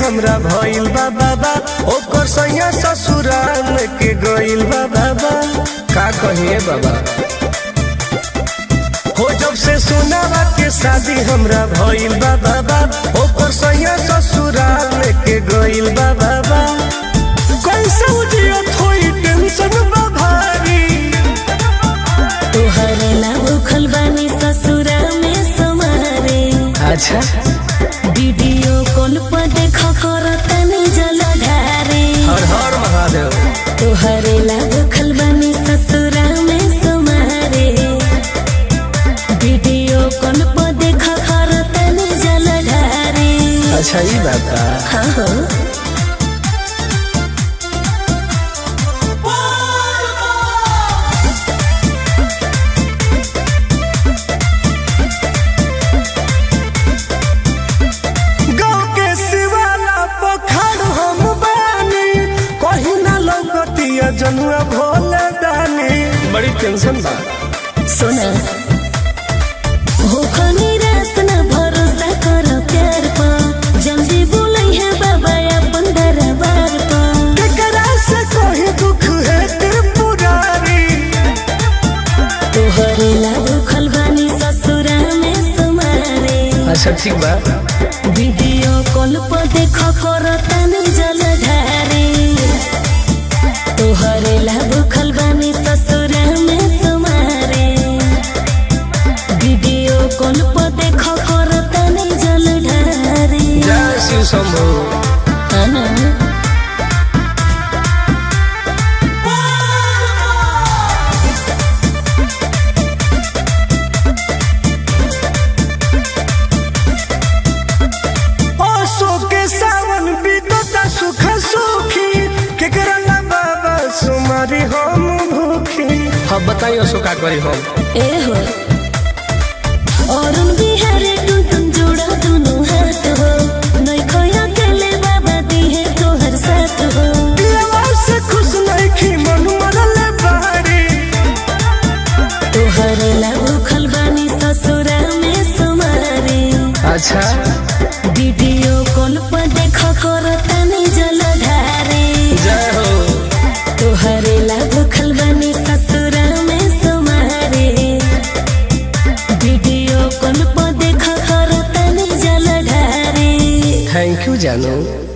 हमरा भइल बा बाबा ओकर सैया ससुराल के गइल बा बाबा का कहिए बाबा हो जब से सुनावा के शादी हमरा भइल बा बाबा ओकर सैया ससुराल के गइल बा बाबा कैसे उजियत होई टेंशन बा भारी तोहरे ला भूखल बानी ससुरा में समारे अच्छा वीडियो कॉल पर देख कर तनी जलधारे हर हर महादेव तोहरे ला भूखल बानी ससुरा में समारे वीडियो कॉल पर देख कर तनी जलधारे अच्छा ई बात बा हाँ हो गाँव के शिवाला पखाड़ हम बानी कहीं ना लौकतिया जनुआ भोले दानी बड़ी टेंशन बा सुना हो खनी रात न भरोसा कर प्यार पर जल्दी बोलै है बाबा अपन दरबार पर केकरा से कहीं दुख है त्रिपुरारी तोहरे ला भूखल बानी ससुरा में समारे अच्छा ठीक बा वीडियो कॉल पर देख कर तनी जलधारे तोहरे ला भूखल बानी ससुरा में समारे वीडियो कॉल पर देख कर तनी जलधारे जय शिव शंभू Ana. ओसो के सावन बीतता सुख सुखी केकरा ला बाबा सुमारी हम भूखी हम बताइए सो का करी हम ए हो अरुण बिहारी टुन टुन जोड़ा दुनु हाथ हो नै खोया केले बाबा दिहे तोहर साथ हो दिलवा से खुश नहीं मन मरल बारी तोहर ला भूखल बानी ससुरा में सुमारे अच्छा वीडियो कॉल पर देख कर तनी जलधारे जय हो तोहर ला भूखल बानी ससुरा में सुमारे वीडियो कॉल पर देख कर तनी जलधारे थैंक यू जानू